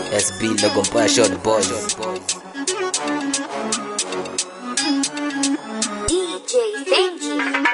SB logo mbaya short boy DJ Benji.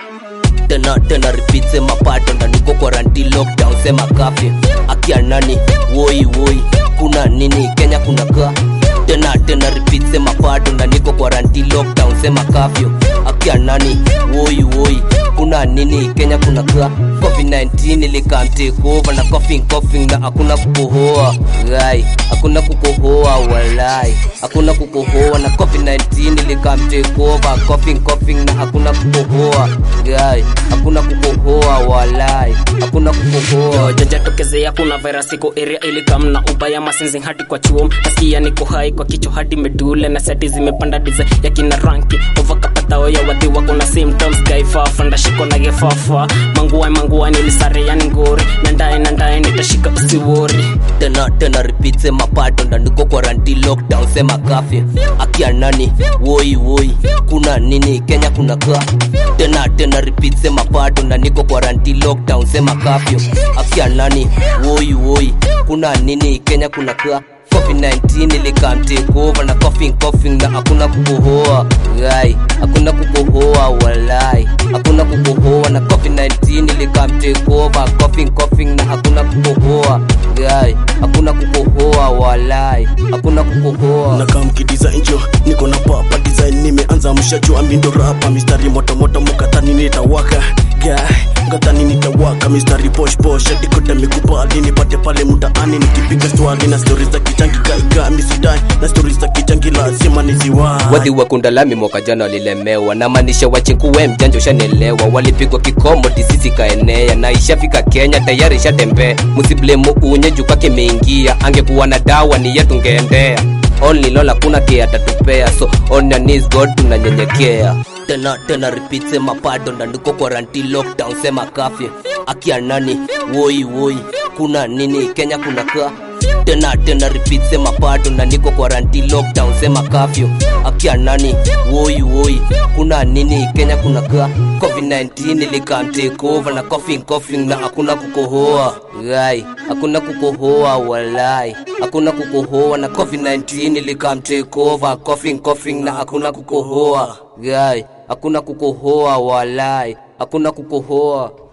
tena tena repeat sema pato ndaniko quaranti lockdown sema kafi akia nani woi woi kuna nini kenya kuna ka tena tena repeat sema pato ndaniko quaranti lockdown sema kafyo akia nani woi woi kuna nini kenya kuna ka covid-19 ilikam take over na coughing coughing na hakuna kukohoa gai hakuna kukohoa walai hakuna kukohoa na covid-19 ilikam take over coughing coughing na hakuna kukohoa gai hakuna kukohoa walai hakuna kukohoa jajatokezea kuna virus iko area ilikamna ubaya masinzi hadi kwa chuom nasikia niko hai kwa kichwa hadi medule na seti zimepanda dize ya kina ranki ovakapatao ya wadhi wako na symptoms gaifafa ndashiko na gefafa mangua mangua nilisare yani ngori nandae nandae nitashika usiwori tena tena repeat sema pato ndaniko quaranti lockdown sema kafi akia nani woi woi kuna nini kenya kuna ka tena tena repeat sema pato ndaniko quaranti lockdown sema kafyo akia nani woi woi kuna nini kenya kuna ka covid-19 ilikam take over na coughing coughing na hakuna kukohoa gai hakuna kukohoa walai hakuna kukohoa na covid-19 ilikam take over coughing coughing na hakuna kukohoa gai hakuna kukohoa walai hakuna kukohoa na kam kidesign jo niko na papa design nimeanza mshajua mindo rapa mistari motomoto mukatani nitawaka guy ngatani nitawaka mistari posh posh adikote mikubali nipate pale mtaani nikipiga swali na stori za kichangi gaiga misidai na stori za kichangi lazima niziwai wadhi wa kundalami mwaka jana walilemewa na maanisha wachinkuwe mjanja ushanelewa walipigwa kikomo disisi kaenea na ishafika kenya tayari ishatembea msiblemu unye juka kimeingia angekuwa na dawa ni yetu ngeendea only lola kuna ke atatupea so on your knees god tunanyenyekea tena tena repeat sema pado ndandiko quaranti lockdown sema kafye akia nani woi woi kuna nini kenya kuna ka tena tena repeat sema pato na niko quaranti lockdown sema kafyo akia nani woi woi kuna nini kenya kuna ka covid-19 ilikam take over na coughing coughing na hakuna kukohoa gai hakuna kukohoa walai hakuna kukohoa na covid-19 ilikam take over coughing coughing na hakuna kukohoa gai hakuna kukohoa walai hakuna kukohoa